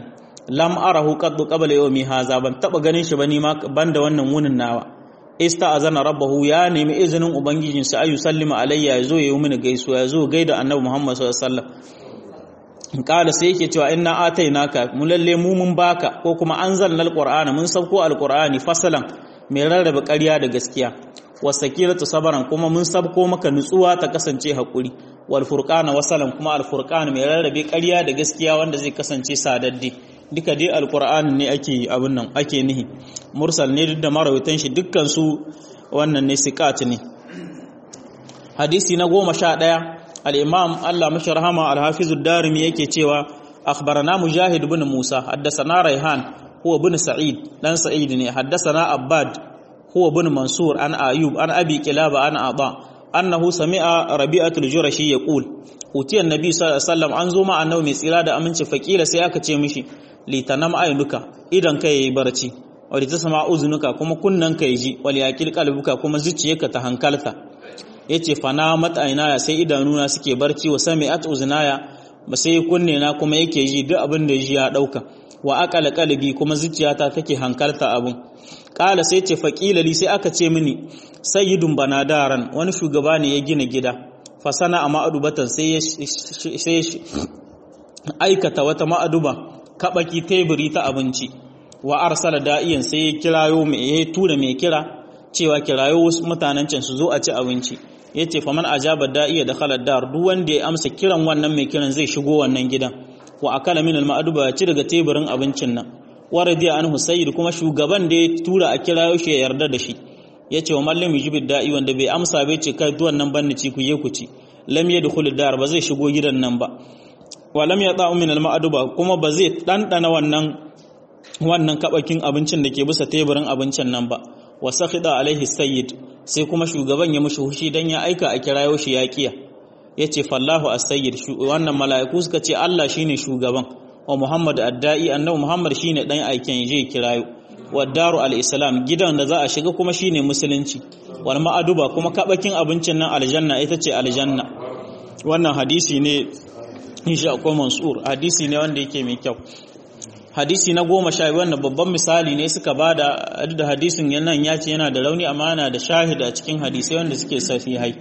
lam arahu qaddu qabla yawmi haza ban taba ganin shi ba ni ma banda wannan wunin nawa ista'azana rabbahu ya nemi izinin ubangijin sa ayu sallima alayya yazo yayi mini gaisuwa yazo gaida annabi Muhammad sallallahu alaihi wasallam kala sai yake cewa inna atainaka mu lalle mu mun baka ko kuma anzalnal qur'ana mun sauko alqur'ani fasalan mai rarrabe ƙarya da gaskiya wasakiratu sabaran kuma mun sabko maka nutsuwa ta kasance hakuri wal furqana wasalan kuma al furqan mai rarrabe ƙarya da gaskiya wanda zai kasance sadadde duka dai alqur'ani ne ake abin nan ake nihi mursal ne duk da marawaitan shi dukkan su wannan ne siqat ne hadisi na goma sha ɗaya al-imam Allah mashi rahama al-hafiz ad-darimi yake cewa akhbarana mujahid ibn musa haddathana raihan huwa ibn sa'id dan sa'id ne haddathana abbad huwa ibn mansur an ayub an abi kilaba an aba annahu sami'a rabi'atul jurashi yaqul utiya annabi sallallahu alaihi wasallam an zo ma annabi mai tsira da aminci fakila sai aka ce mishi litanam aynuka idan kai yayi barci wali tasma uzunuka kuma kunnan kai ji wali yaqil qalbuka kuma zuciyarka ta hankalta yace fana mat'ainaya sai idanuna suke barci wa sami'at uzunaya ba sai kunne na kuma yake ji duk abin da ji ya dauka wa aqala qalbi kuma zuciyata take hankalta abun kala sai ce faƙilali sai aka ce mini sayyidun banadaran wani shugaba ne ya gina gida fasana a ma'adubatan sai ya aikata wata ma'aduba kaɓaki teburi ta abinci wa arsala da'iyan sai ya kirayo mai ya tura mai kira cewa kirayo wasu mutanen can su zo a ci abinci ya ce faman ajaba da'iya da khalar dar duk wanda ya amsa kiran wannan mai kiran zai shigo wannan gidan wa akala min al-ma'aduba ya ci daga teburin abincin nan waradiya anhu sayyid kuma shugaban da ya tura a kira shi ya yarda da shi yace wa mallam yujib da'i wanda bai amsa bai ce kai duwan nan banni ci ku je ku ci lam yadkhul dar ba zai shigo gidan nan ba wa lam yata'u min al-ma'duba kuma ba zai dandana wannan wannan kabakin abincin da ke bisa teburin abincin nan ba wa sakhida alaihi sayyid sai kuma shugaban ya mushi hushi dan ya aika a kirayo shi ya kiya yace fallahu as-sayyid wannan mala'iku suka ce Allah shine shugaban wa Muhammad adda'i annabi Muhammad shine dan aiken je kirayo wa daru al-islam gidan da za a shiga kuma shine musulunci wal ma'aduba kuma kabakin abincin nan aljanna ita ce aljanna wannan hadisi ne insha akwai mansur hadisi ne wanda yake mai kyau hadisi na goma sha wannan babban misali ne suka bada da hadisin nan ya ce yana da rauni amma yana da shahida cikin hadisai wanda suke sahihai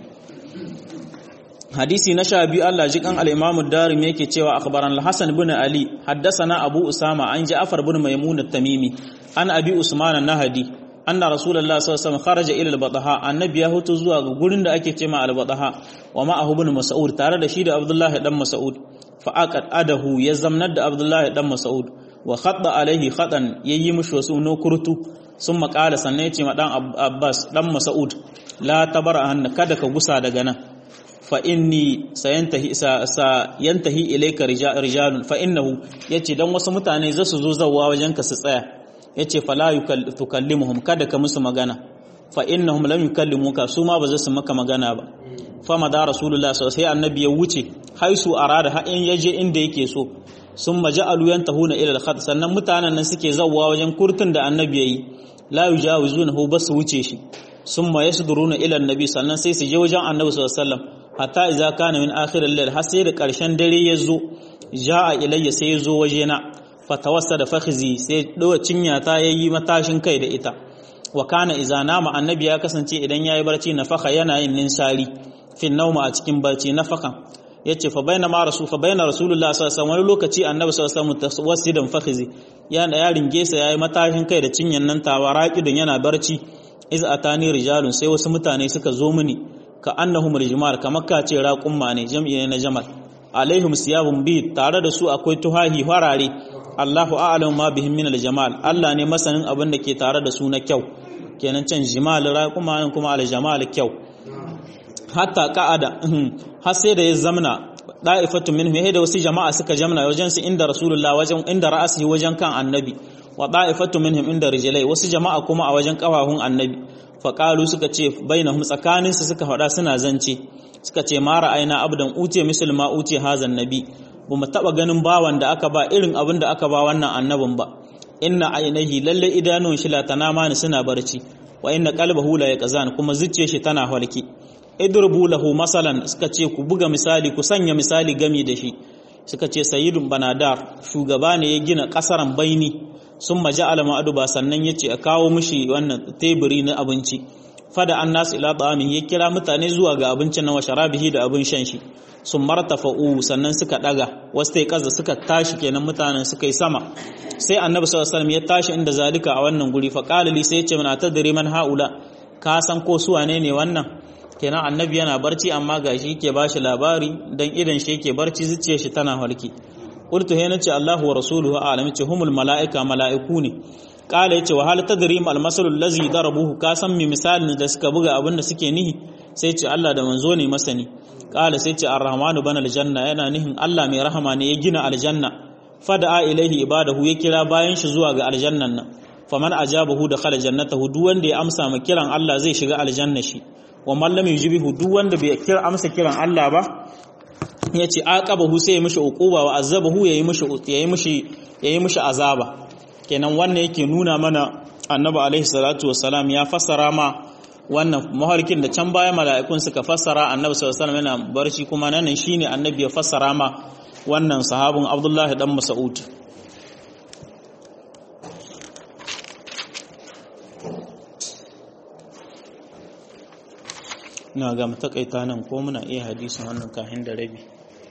hadisi na sha biyu Allah jikan al-Imam ad-Darimi yake cewa akhbaran al-Hasan ibn Ali haddathana Abu Usama an Ja'far ibn Maymun at-Tamimi an Abi Usman an-Nahdi anna Rasulullah sallallahu alaihi wasallam kharaja ila al-Bataha annabi ya hutu zuwa ga gurin da ake cewa al-Bataha wa ma'ahu ibn Mas'ud tare da shi da Abdullah dan Mas'ud fa aqad adahu ya zamnar da Abdullah dan Mas'ud wa khadda alaihi khadan yayi mushi wasu no kurtu sun makala sannan ya ce ma dan Abbas dan Mas'ud la tabara hanna kada ka gusa daga nan fa inni sayantahi sa yantahi ilayka rijalun fa innahu yace dan wasu mutane za su zo zawwa wajenka su tsaya yace fala tukallimuhum kada ka musu magana fa innahum lam yukallimuka su ma ba za su maka magana ba fa ma da rasulullah sallallahu alaihi annabi ya wuce haisu arada ha in yaje inda yake so sun maja'alu yantahuna ila al-khat sannan mutanen nan suke zawwa wajen kurtun da annabi yayi la yujawizunahu bas wuce shi summa yasduruna ila annabi sannan sai su je wajen annabi sallallahu alaihi wasallam hatta idza kana min akhir al-layl har sai da karshen dare ya zo jaa ilayya sai ya zo wajena fatawassada fakhzi sai dawa cinya ta yayi matashin kai da ita wa kana idza nama annabi ya kasance idan yayi barci nafaka yana yin ninsari fi nauma a cikin barci nafakan yace fa baina ma rasul fa baina rasulullah sallallahu alaihi wasallam wani lokaci annabi sallallahu alaihi wasallam tawassidan fakhzi yana ya ringe sa yayi matashin kai da cinyan nan tawa raqidun yana barci iz atani rijalun sai wasu mutane suka zo mini ka annahum rijmal kamar ka ce raqumma ne jam'i ne na jamal alaihim siyabun bi tare da su akwai tuhahi farare Allahu a'lamu ma bihim min aljamal Allah ne masanin abin da ke tare da su na kyau kenan can jimal raqumma ne kuma aljamal kyau hatta qa'ada har sai da ya zamna da'ifatu minhum da wasu jama'a suka jamna wajen su inda rasulullah wajen inda ra'asihi wajen kan annabi wa da'ifatu minhum inda rijlai wasu jama'a kuma a wajen kafafun annabi faƙalu suka ce bainahum tsakaninsu suka faɗa suna zance suka ce mara aina abdan uce musulma uce hazan nabi ba mu taɓa ganin bawan da aka ba irin abin da aka ba wannan annabin ba inna ainihi lalle idanun shi latana ni suna barci wa inna qalbahu la yaqzan kuma zuciyar shi tana halki idrubu lahu masalan suka ce ku buga misali ku sanya misali gami da shi suka ce sayyidun banadar shugaba ne ya gina kasaran baini sun maja'ala ma'aduba sannan ya ce a kawo mishi wannan teburi na abinci fada an nasu ila ta'amin ya kira mutane zuwa ga abincin na washarabihi da abin shan shi sun martafa'u sannan suka daga wasu tai kaza suka tashi kenan mutanen suka yi sama sai annabi sallallahu alaihi ya tashi inda zalika a wannan guri fa qala li sai ya ce mana tadri man haula ka san ko su wane ne wannan kenan annabi yana barci amma gashi yake bashi labari dan idan shi yake barci zuciyar shi tana halki qultu hayna ce Allahu wa rasuluhu a'lam ce humul malaika malaiku ne kala yace wa hal tadrim al masal allazi darabuhu ka san mi misalin da suka buga abin da suke nihi sai ce Allah da manzo ne masani kala sai ce ar-rahmanu bana aljanna yana nihin Allah mai rahama ne ya gina aljanna fada'a ilaihi ibadahu ya kira bayan shi zuwa ga aljannan nan faman ajabahu dakhala jannatahu duk wanda ya amsa ma kiran Allah zai shiga aljanna shi wa man lam yujibihu duk wanda bai kira amsa kiran Allah ba yace aqabahu sai ya mishi uquba wa azabahu yayi mishi yayi mishi yayi mishi azaba kenan wannan yake nuna mana annabi alaihi salatu wassalam ya fassara ma wannan maharkin da can baya mala'ikun suka fassara annabi sallallahu alaihi wasallam yana barci kuma nan shine annabi ya fassara ma wannan sahabin Abdullahi dan Mas'ud ina ga matakaita nan ko muna iya hadisin wannan kahin da rabi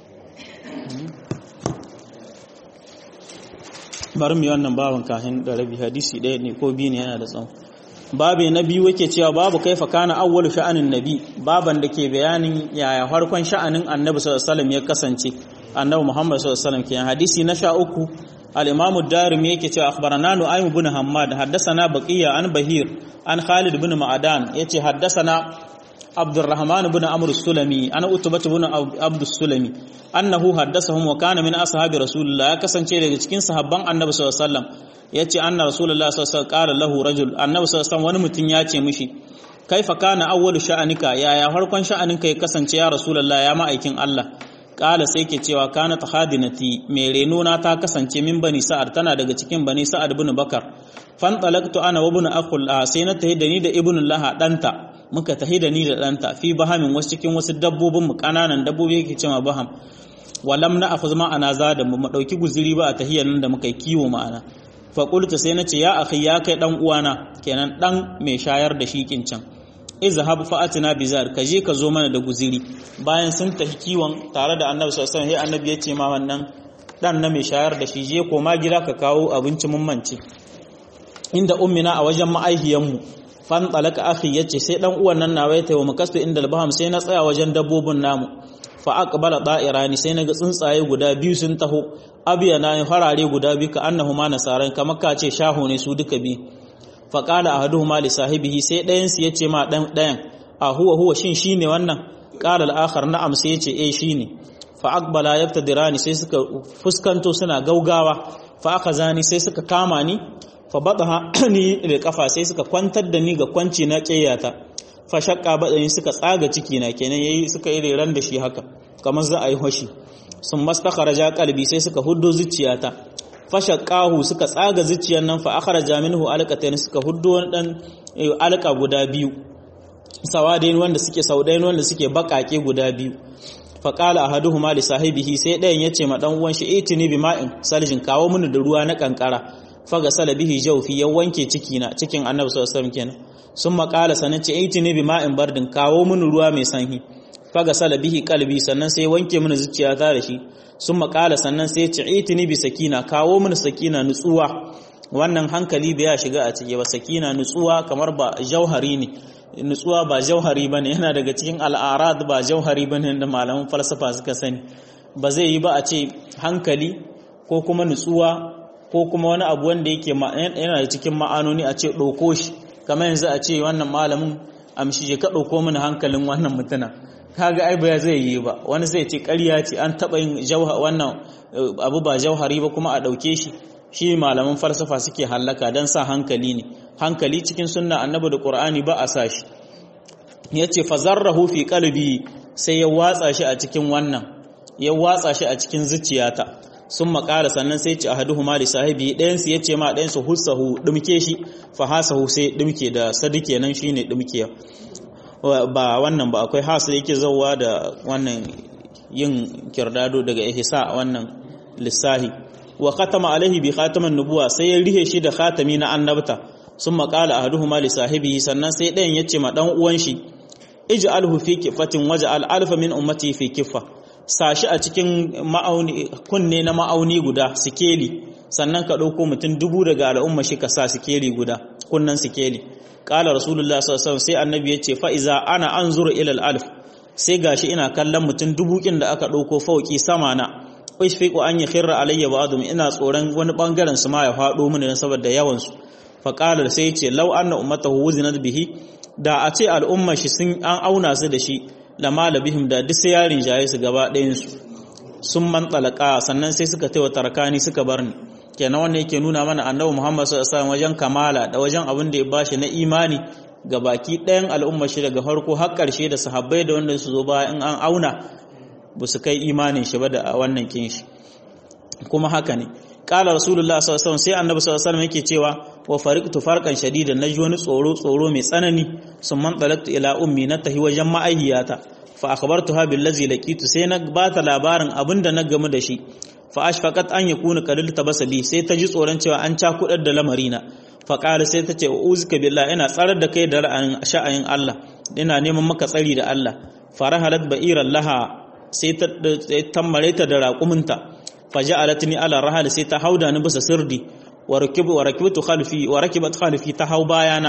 bari mu yi wannan babin kahin da rabi hadisi ɗaya ne ko biyu ne yana da tsawo babu na biyu yake cewa babu kaifa kana awwalu sha'anin nabi baban da ke bayanin yaya farkon sha'anin annabi sallallahu alaihi wasallam ya kasance annabi muhammad sallallahu alaihi wasallam kenan hadisi na sha uku al-imam ad-darimi yake cewa akhbarana nu'aym ibn hammad haddathana baqiya an bahir an khalid ibn ma'adan yace haddathana abdurrahman ibn amr as-sulami ana utbah ibn abd as-sulami annahu haddathahum wa kana min ashabi rasulillah ya kasance daga cikin sahabban annabi sallallahu alaihi wasallam ya ce anna rasulullah sallallahu alaihi wasallam lahu rajul annabi sallallahu wani mutum ya ce mishi kaifa kana awwalu sha'anika yaya farkon sha'aninka ya kasance ya rasulullah ya ma'aikin Allah kala sai ke cewa kana tahadinati mai reno na ta kasance min bani sa'ad tana daga cikin bani sa'ad ibn bakar fan talaqtu ana wa ibn akhul sai na tahi da ni da ibn laha danta muka tahi da ni da danta fi bahamin wasu cikin wasu dabbobin mu kananan dabbobi yake cewa baham walam na akhuz ma'ana zada mu dauki guziri ba a tahiyar nan da muka yi kiwo ma'ana faƙulta sai na ce ya akhi ya kai ɗan uwana kenan ɗan mai shayar da shi can izhab fa'atina bizar ka je ka zo mana da guziri bayan sun tafi kiwon tare da annabi sallallahu alaihi wasallam annabi ya ce ma wannan ɗan na mai shayar da shi je koma gida ka kawo abinci mun mance inda ummina a wajen ma'aihiyanmu fan talaka akhi yace sai dan uwan nan nawa ya tayi makastu inda albaham sai na tsaya wajen dabbobin namu fa aqbala da'irani sai naga tsuntsaye guda biyu sun taho abiya na farare guda biyu ka annahuma nasaran kamar ka ce shaho ne su duka biyu fa qala ahaduhuma li sahibihi sai ɗayan su yace ma dan ɗayan a huwa huwa shin shine wannan qala al-akhar na'am sai yace eh shine fa aqbala yabtadirani sai suka fuskanto suna gaugawa fa akhazani sai suka kama ni fa badaha ni da kafa sai suka kwantar da ni ga kwanci na ƙeyata fa shakka badani suka tsaga ciki na kenan yayi suka yi reran da shi haka kamar za a yi hoshi sun mastakharaja qalbi sai suka huddo zuciyata fa shaqqahu suka tsaga zuciyar nan fa akhraja minhu alqatayn suka huddo wani dan alqa guda biyu sawadain wanda suke saudain wanda suke bakake guda biyu fa qala ahaduhuma li sahibihi sai ɗayan yace ma dan uwan shi itini bima'in saljin kawo mini da ruwa na kankara faga sala bihi jawfi ya wanke ciki na cikin annabi sallallahu alaihi wasallam kenan sun makala sanan ce itini bima'in bardin kawo mini ruwa mai sanyi faga sala bihi kalbi sannan sai wanke mini zuciyata da shi sun makala sannan sai ce itini bi sakina kawo mini sakina nutsuwa wannan hankali bai ya shiga a cike ba sakina nutsuwa kamar ba jauhari ne nutsuwa ba jauhari bane yana daga cikin al'arad ba jauhari bane da malaman falsafa suka sani ba zai yi ba a ce hankali ko kuma nutsuwa ko kuma wani abu wanda yake yana da cikin ma'anoni a ce ɗauko shi kamar yanzu a ce wannan malamin amshi je ka ɗauko mini hankalin wannan mutuna kaga ai ba zai yi ba wani zai ce ƙarya ce an taɓa yin wannan abu ba jauhari ba kuma a ɗauke shi shi malaman falsafa suke hallaka don sa hankali ne hankali cikin sunna annabi da qur'ani ba a sa shi yace fazarrahu fi qalbi sai ya watsa shi a cikin wannan ya watsa shi a cikin zuciyata sun makara sannan sai ce ahaduhuma li sahibi ɗayan su yace ma ɗayan su hussahu dumke shi fa hasahu sai dumke da sadike nan shine dumkiya ba wannan ba akwai hasu yake zawwa da wannan yin kirdado daga ihsa wannan lissahi wa khatama alaihi bi khataman nubuwa sai ya rihe shi da khatami na annabta sun maƙala ahaduhuma li sahibihi sannan sai ɗayan yace ma dan uwan shi ij'alhu fi kifatin waj'al alfa min ummati fi kifa sashi a cikin ma'auni kunne na ma'auni guda sikeli sannan ka ɗauko mutum dubu daga al'umma shi ka sa sikeli guda kunnan sikeli qala rasulullah sallallahu alaihi wasallam sai annabi yace fa iza ana anzuru ila al-alf sai gashi ina kallon mutum dubu kin da aka ɗauko fauki sama na ishfiqu an yakhirra alayya ba'dhum ina tsoron wani bangaren su ma ya faɗo mini saboda yawan su fa qala sai yace law anna ummatahu wuzinat bihi da a ce al'umma shi sun an auna su da shi lama labihim da duk sai yarin jaye su gaba ɗayan su sun man talaka sannan sai suka taiwa tarakani suka bar ni kenan wannan yake nuna mana annabi Muhammad sallallahu alaihi wasallam wajen kamala da wajen abin da ya bashi na imani ga baki ɗayan al'umma shi daga farko har ƙarshe da sahabbai da wanda su zo baya in an auna ba su kai imanin shi ba da wannan kin shi kuma haka ne qala rasulullah sallallahu alaihi wasallam sai annabi sallallahu alaihi wasallam yake cewa wa fariqtu farqan shadidan naji wani tsoro tsoro mai tsanani summan talaqtu ila ummi na tahi wajen ma'aihiyata fa akhbartuha billazi laqitu sai na bata labarin abinda na gamu da shi fa ashfaqat an yakuna qadil tabasabi sai ta ji tsoron cewa an cakudar da lamarina fa qala sai ta ce uzika billah ina tsarar da kai da ra'ayin sha'ayin Allah ina neman maka tsari da Allah farahalat ba'iran laha sai ta tammare ta da raƙuminta faja'alatni ala rahal sai ta hauda ni bisa sirdi wa rakibu wa rakibtu khalfi wa rakibat khalfi ta hau bayana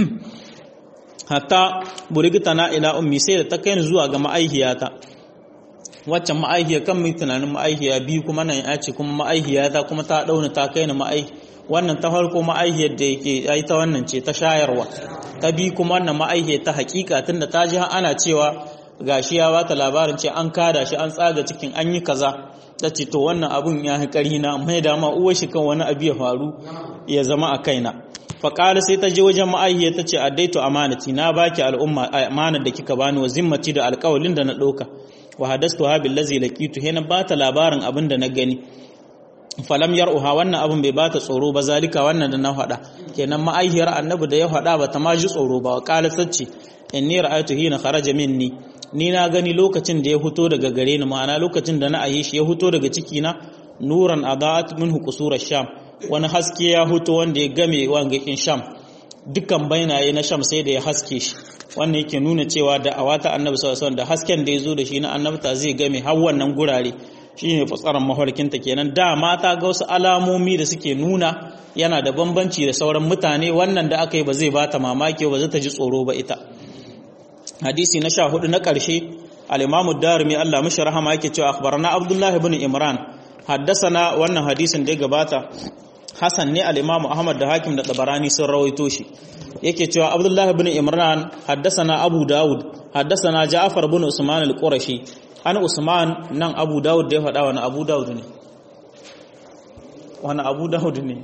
hatta burigtana ila ummi sai da ta kai ni zuwa ga ma'aihiyata waccan ma'aihiya kan mai tunanin ma'aihiya biyu kuma nan ya ce kuma ma'aihiyata kuma ta dauna ta kai ni ma'aihi wannan ta farko ma'aihiyar da yake ai ta wannan ce ta shayarwa ta bi kuma wannan ma'aihiyar ta hakika tunda ta ji ana cewa gashi ya bata labarin ce an kada shi an tsaga cikin an yi kaza ta ce to wannan abun ya fi ƙarhi na mai da ma uwar shi kan wani abu ya faru ya zama a kaina faƙala sai ta je wajen ma'aihiyar ta ce addaitu amanati na baki al'umma amanar da kika bani wa zimmati da alƙawalin da na ɗauka wa hadastu ha billazi laqitu hena bata labarin abin da na gani falam yar'uha wannan abin bai bata tsoro ba zalika wannan da na faɗa kenan ma'aihiyar annabi da ya faɗa ba ta ma ji tsoro ba qala sace inni ra'aytu hina kharaja minni ni na gani lokacin da ya fito daga gare ni ma'ana lokacin da na ayi shi ya fito daga ciki na nuran adaat minhu qusura sham wani haske ya fito wanda ya game wangakin sham dukkan bainaye na sham sai da ya haske shi wannan yake nuna cewa da awata annabi sallallahu alaihi wasallam da hasken da ya zo da shi na annabta zai game har wannan gurare shine fatsaran mafarkinta kenan da mata ga wasu alamomi da suke nuna yana da bambanci da sauran mutane wannan da aka yi ba zai bata mamaki ba zai ta ji tsoro ba ita hadisi na sha hudu na ƙarshe al-imamu darimi Allah mishi rahama yake cewa akhbarana abdullah ibn imran haddasana wannan hadisin da ya gabata hasan ne al-imamu ahmad da hakim da tabarani sun rawaito shi yake cewa abdullah ibn imran haddasana abu daud haddasana ja'far ibn usman al-qurashi an usman nan abu daud da ya faɗa wani abu daud ne wani abu daud ne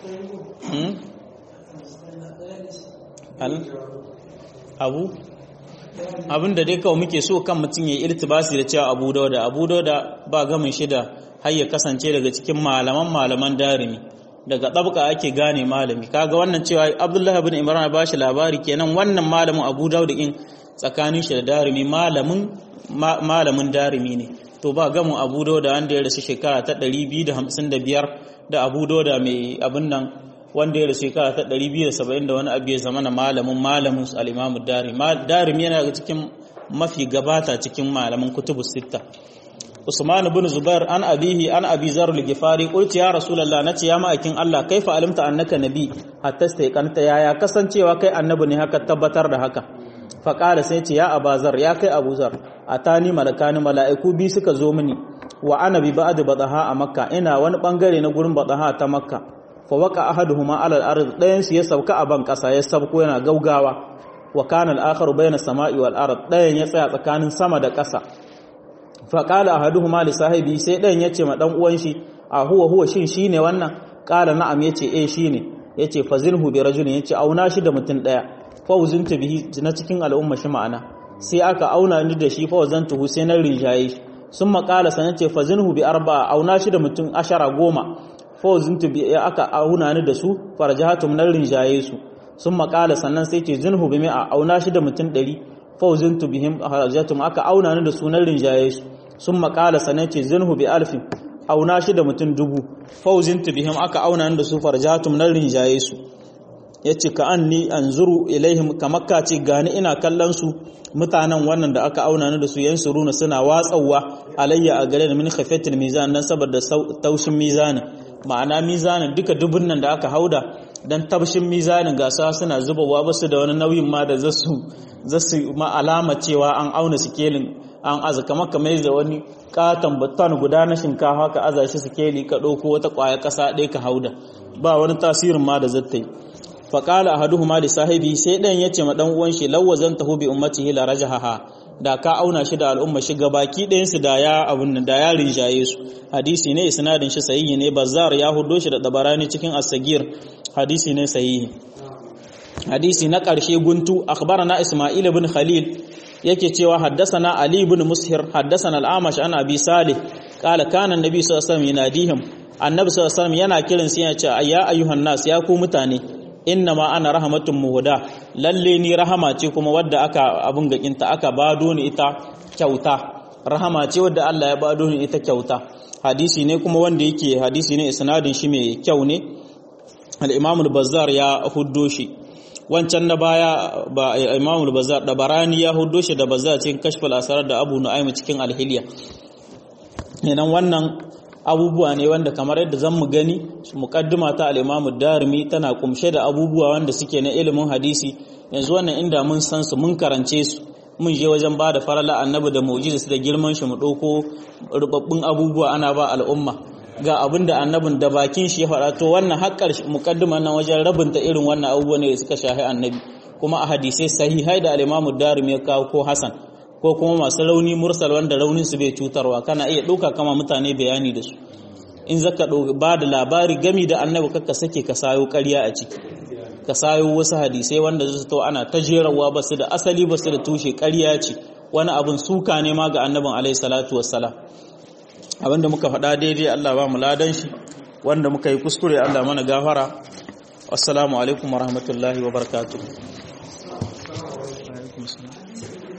abu abin da dai kawai muke so kan mutum ya irtibasi da cewa abu dauda abu dauda ba gamin shida har ya kasance daga cikin malaman malaman darimi daga ɗabka ake gane malami kaga wannan cewa abdullahi bin imran ba shi labari kenan wannan malamin abu dauda in tsakanin shi da darimi malamin malamin darimi ne to ba gamin abu dauda wanda ya rasu shekara ta 255 da abu dauda mai abin nan wanda ya rasu shekara ta 270 da wani abu ya zama na malamin malamin al'imamu darim yana daga cikin mafi gabata cikin malamin kutubu sita usman bin zubair an abihi an abi zar al-gifari qulti ya rasulullah nace ya ma'akin Allah kaifa alimta annaka nabi hatta staiqanta ya ya kasancewa kai annabi ne haka tabbatar da haka fa qala sai ce ya abazar ya kai abuzar atani malakani mala'iku bi suka zo mini wa ana bi ba'd badaha a makka ina wani bangare na gurin badaha ta makka fa waka ahaduhuma ala al-ard dayan su ya sauka a ban kasa ya sabko yana gaugawa wa kana al-akharu bayna samai wal ard dayan ya tsaya tsakanin sama da kasa fa qala ahaduhuma li sahibi sai dayan yace ma dan uwan shi a huwa huwa shin shine wannan qala na'am yace eh shine yace fazinhu bi rajulin yace auna shi da mutun daya fa uzunta bihi na cikin al'umma shi ma'ana sai aka auna ni da shi fa wazantuhu sai na rinjaye shi sun maƙala sanan ce fazinhu bi arba'a auna shi da mutum ashara goma fawzintu bi aka auna ni da su farjahatum nan rinjaye su sun makala sannan sai ce zinhu bi mi'a auna shi da mutum ɗari fawzintu bihim farjahatum aka auna ni da su nan rinjaye su sun makala sanan ce zinhu bi alfin auna shi da mutum dubu fauzin bihim aka auna da su farjatum nan rinjaye su yace ka anni anzuru ilaihim kamar ka ce gani ina kallon su mutanen wannan da aka auna ni da su yansuruna suna watsawa alayya a gare da min khafatil mizan dan saboda taushin mizanin ma'ana mizanin duka dubun nan da aka hauda dan tabshin mizanin gasa suna zubawa basu da wani nauyin ma da zasu zasu ma alama cewa an auna sikelin an aza kamar kamar da wani katon battan guda na shinkafa ka aza shi sikeli ka ɗauko wata ƙwaya ƙasa ɗaya ka hauda ba wani tasirin ma da zata yi faƙala a haduhu ma da sahibi sai ɗayan ya ce ma ɗan uwan shi lawazan tahu bi ummatihi la rajahaha da ka auna shi da al'umma shi baki ɗayan su da ya abun da ya rinjaye su hadisi ne isnadin shi sahihi ne bazzar ya hudo shi da dabarani cikin as-sagir hadisi ne sahihi hadisi na ƙarshe guntu akhbarana isma'il ibn khalil yake cewa haddasana Ali ibn Mushir haddasana al-Amash an Abi Salih qala kana an-nabi sallallahu alaihi wasallam yanadihim annabi sallallahu alaihi wasallam yana kiran su yana cewa ya ayyuhan nas ya ku mutane inna ma ana rahmatun muhda lalle ni rahama ce kuma wadda aka abun gakinta aka bado ni ita kyauta rahama ce wadda Allah ya bado ni ita kyauta hadisi ne kuma wanda yake hadisi ne isnadin shi mai kyau ne al-Imam al-Bazzar ya huddo shi wancan na baya ba imamul bazar da barani ya hudo shi da bazar cikin kashfal asarar da abu nu'aym cikin alhiliya kenan wannan abubuwa ne wanda kamar yadda zan mu gani muqaddima ta al-imamu darimi tana kumshe da abubuwa wanda suke na ilimin hadisi yanzu wannan inda mun san su mun karance su mun je wajen ba da farala annabi da mu'jiza da girman shi mu dauko rubabbun abubuwa ana ba al'umma ga abin da annabin da bakin shi ya faɗa to wannan haƙƙar muƙaddimar nan wajen rabinta irin wannan abubuwan ne da suka shahi annabi kuma a hadisai sahihai da al-Imam Darimi ya kawo ko Hasan ko kuma masu rauni mursal wanda raunin su bai cutarwa kana iya ɗauka kama mutane bayani da su in zaka ba da labari gami da annabi kakka sake ka sayo ƙarya a ciki ka sayo wasu hadisai wanda su to ana ta jerawa ba su da asali ba su da tushe ƙarya ce wani abin suka ne ma ga annabin alaihi salatu wassalam abinda muka faɗa daidai Allah ba mu ladan shi wanda muka yi kuskure Allah mana gafara assalamu alaikum wa rahmatullahi wa barakatuh